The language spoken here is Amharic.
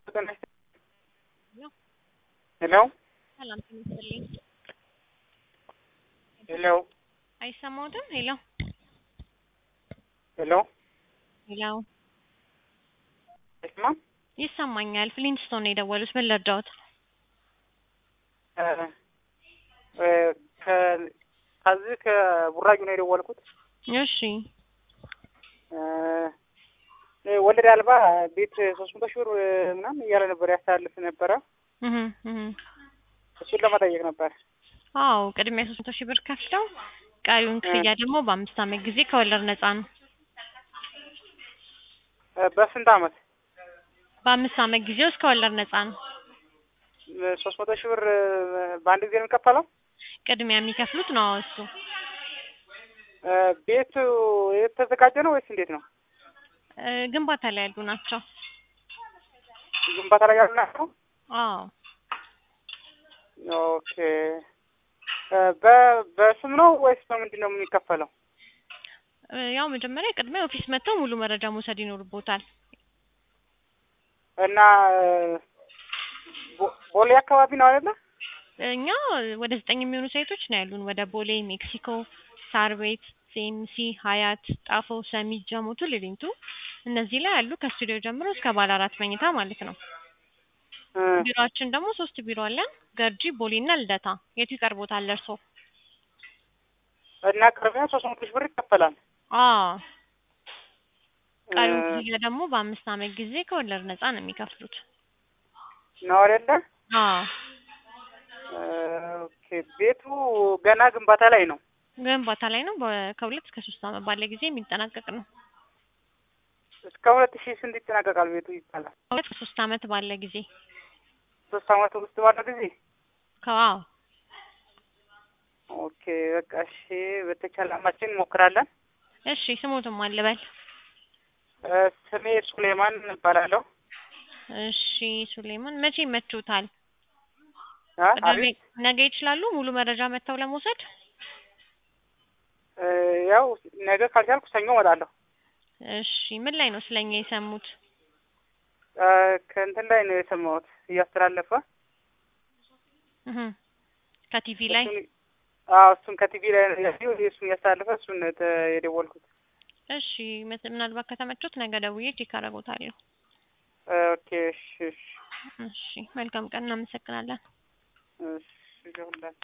ሄሎ ሰላም ትመስልኝ። ሄሎ አይሰማዎትም? ሄሎ ሄሎ ሄሎ አይሰማም? ይሰማኛል። ፍሊንስቶን ነው የደወሉት። ምን ልርዳዎት? እ እ ከ- ከዚህ ከቡራዩ ነው የደወልኩት። እሺ እ ወለድ አልባ ቤት ሶስት መቶ ሺህ ብር ምናምን እያለ ነበር ያስተላልፍ ነበረ። እህ እህ እሱን ለመጠየቅ ነበር። አዎ ቅድሚያ ሶስት መቶ ሺህ ብር ከፍለው ቀሪውን ክፍያ ደግሞ በአምስት ዓመት ጊዜ ከወለድ ነፃ ነው። እ በስንት አመት? በአምስት ዓመት ጊዜ ውስጥ ከወለድ ነፃ ነው። ሶስት መቶ ሺህ ብር በአንድ ጊዜ ነው የሚከፈለው? ቅድሚያ የሚከፍሉት ነው እሱ። እ ቤቱ የተዘጋጀ ነው ወይስ እንዴት ነው? እ ግንባታ ላይ ያሉ ናቸው። ግንባታ ላይ ያሉ ናቸው? አዎ ኦኬ እ በ- በስም ነው ወይስ በምንድን ነው የሚከፈለው? እ ያው መጀመሪያ ቅድሚያ ኦፊስ መጥተው ሙሉ መረጃ መውሰድ ይኖርቦታል። እና ቦ- ቦሌ አካባቢ ነው አይደለ? እኛ ወደ ዘጠኝ የሚሆኑ ሳይቶች ነው ያሉን። ወደ ቦሌ፣ ሜክሲኮ፣ ሳር ቤት፣ ሲኤምሲ፣ ሀያት፣ ጣፎ፣ ሰሚት፣ ጀሞ፣ ቱሉዲምቱ እነዚህ ላይ ያሉ ከስቱዲዮ ጀምሮ እስከ ባለ አራት መኝታ ማለት ነው። እ ቢሮአችን ደግሞ ሶስት ቢሮ አለን። ገርጂ፣ ቦሌ እና ልደታ። የቱ ይቀርቦታል እርሶ? እና ቅድሚያ ሶስት መቶ ሺህ ብር ይከፈላል። አዎ ቀሪውን እ ክፍያ ደግሞ በአምስት ዓመት ጊዜ ከወለድ ነፃ ነው የሚከፍሉት። ነው አይደለ? አዎ እ ኦኬ ቤቱ ገና ግንባታ ላይ ነው። ግንባታ ላይ ነው። በ- ከሁለት እስከ ሶስት ዓመት ባለ ጊዜ የሚጠናቀቅ ነው። እስከ ሁለት ሺህ ስንት ይጠናቀቃል ቤቱ ይባላል? ከሁለት እስከ ሶስት ዓመት ባለ ጊዜ ሶስት አመት ውስጥ ባለው ጊዜ ከዋው ኦኬ በቃ እሺ፣ በተቻለ አማችን እንሞክራለን። እሺ ስሞትም አልበል እ ስሜ ሱሌማን እባላለሁ። እሺ ሱሌማን መቼ ይመችዎታል? አ ቅዳሜ አቤት ነገ ይችላሉ ሙሉ መረጃ መጥተው ለመውሰድ? እ ያው ነገ ካልቻልኩ ሰኞ እመጣለሁ። እሺ ምን ላይ ነው ስለኛ የሰሙት? እ ከእንትን ላይ ነው የሰማሁት እያስተላለፈ እህ ከቲቪ ላይ እሱን አዎ እሱን ከቲቪ ላይ ነው ያየው እሱን እያስተላለፈ እሱን ነው የተ- የደወልኩት። እሺ ምት- ምናልባት ከተመቾት ነገ ደውዬ ቼክ አደርጎታለሁ። ኦኬ እሺ እሺ እሺ መልካም ቀን እናመሰግናለን። እሺ ይሁንላችሁ።